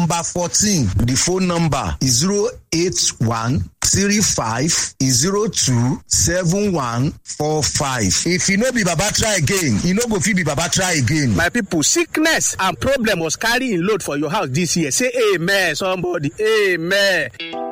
number fourteen the phone number is zero eight one three five zero two seven one four five if e no be baba try again e no go fit be baba try again. my people sickness and problem was carry im load for your house this year say amen somebody amen.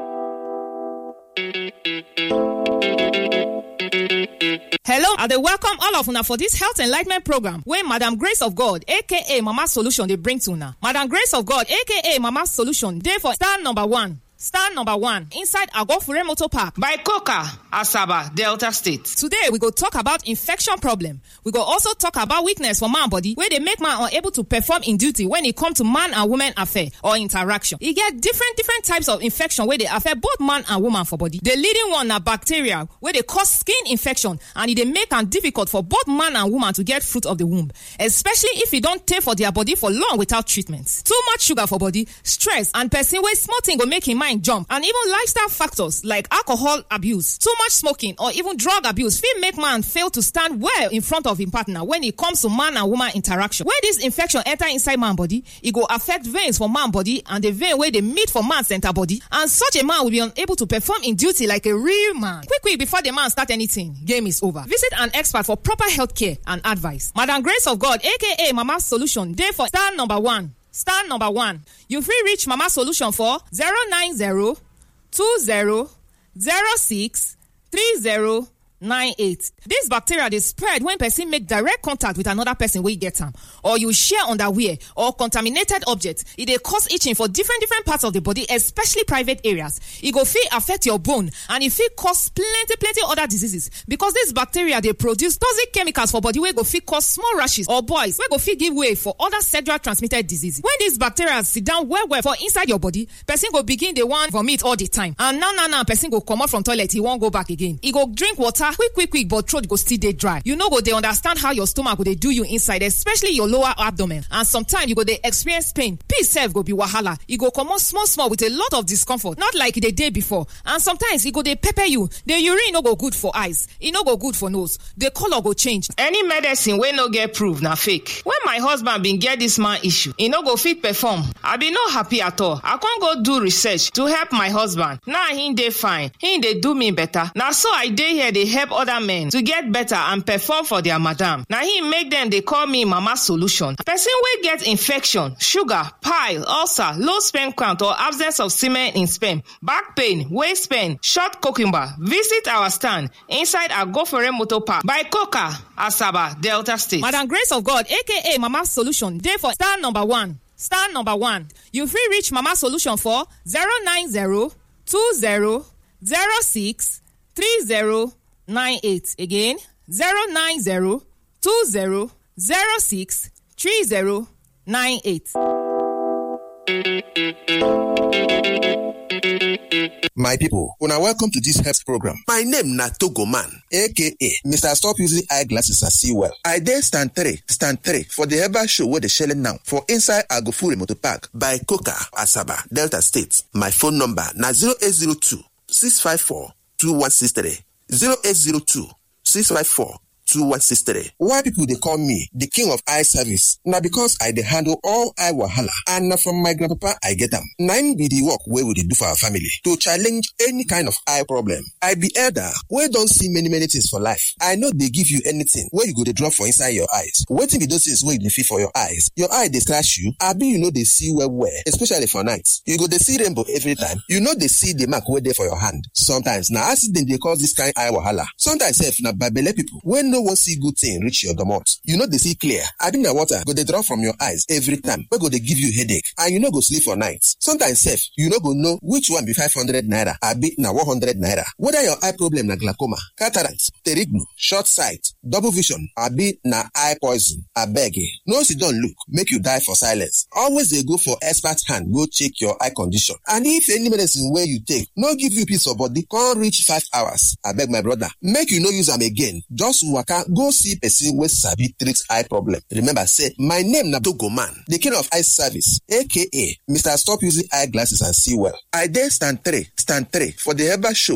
hello i dey welcome all of una for dis health enlightment program wey madam grace of god aka mama solution dey bring to una madam grace of god aka mama solution dey for star number one star number one inside agofure motor park by coca asaba delta state today we go talk about infection problem we go also talk about weakness for man body wey dey make man unable to perform im duty when e come to man and woman affair or interaction e get different different types of infection wey dey affect both man and woman for body the leading one na bacteria wey dey cause skin infection and e dey make am difficult for both man and woman to get fruit of the womb especially if e don tey for their body for long without treatment too much sugar for body stress and person wey small thing go make im mind jump and even lifestyle factors like alcohol abuse too much smoking or even drug abuse fit make man fail to stand well in front of im partner when e comes to man and woman interaction when dis infection enter inside man body e go affect veins for man body and the vein wey dey meet for man center body and such a man will be unable to perform im duty like a real man quick quick before the man start anything game is over visit an expert for proper health care and advice madam grace of god aka mama solution dey for star number one star number one you fit reach mama solution for 090 20 06 30 98 dis bacteria dey spread when person make direct contact with another person wey get am or you share underwear or contaminated object e dey cause itching for different different parts of the body especially private areas e go fit affect your bone and e fit cause plenty plenty other diseases because dis bacteria dey produce toxic chemicals for body wey go fit cause small rashes or boils wey go fit give way for other sexual transmitted diseases when dis bacteria sit down well well for inside your body person go begin dey wan vomit all the time and now now now person go comot from toilet e wan go back again e go drink water quick quick quick but throat go still dey dry you no go dey understand how your stomach go dey do you inside especially your lower abdomen and sometimes you go dey experience pain peace sef go be wahala e go comot small small with a lot of discomfort not like e dey dey before and sometimes e go dey pepper you the urine no go good for eyes e no go good for nose the colour go change. any medicine wey no get proof na fake when my husband bin get dis man issue e no go fit perform i bin no happy at all i con go do research to help my husband now he dey fine he dey do me better na so i dey here dey help other men to get better and perform for their madam na him make dem dey call me mama solution person wey get infection sugar pile ulcer low sperm count or absence of semen in sperm back pain waist pain short cucumber visit our stand inside agofere motor park by coca asaba delta state. madam grace of god aka mama solution dey for star number one star number one you fit reach mama solution for 090 20 06 30 98 again 090 20 06 30 98. My people, una welcome to this health program. My name na Togo Man, aka Mr. Stop Using Eyeglasses and See Well. I dey stand three, stand three for the herbal show wey dey shele now for inside Agofure Motor Park by Coca, Asaba, Delta State. My phone number na 0802 654 2163. 0802 654 2163. Why people dey call me the king of eye service? Na because I dey handle all eye wahala and na from my grandpapa I get am. Na im be the work wey we dey do for our family to challenge any kind of eye problem. I be elder wey don see many many things for life. I no dey give you anything wey you go dey drop for inside your eyes. Wetin be those things wey you dey feel for your eyes? Your eye dey scratch you abi you no dey see well well especially for night. You go dey see rainbow every time. You no dey see the mark wey dey for your hand. Sometimes na accident dey cause this kind eye wahala. Sometimes sef na babele people wey no wan see good thing reach your domot. You no dey see clear. Abi na water go dey drop from your eyes every time wey go dey give you headache and you no go sleep for night. Sometimes sef you no go know which one be five hundred naira abi na one hundred naira. Whether your eye problem na glaucoma, cataract, pterignu, short sight, double vision abi na eye poison, abeg eh, no sit down look make you die for silence. Always dey go for expert hand go check your eye condition and if any medicine wey you take no give you peace of body come reach five hours, abeg my brother make you no use am again. Just waka go see person wey sabi treat eye problem. Remember say my name na Togo Man, the king of eye service aka Mr. Stop Using Eyeglasses and See Well. I dey stand three, stand three for the herbal show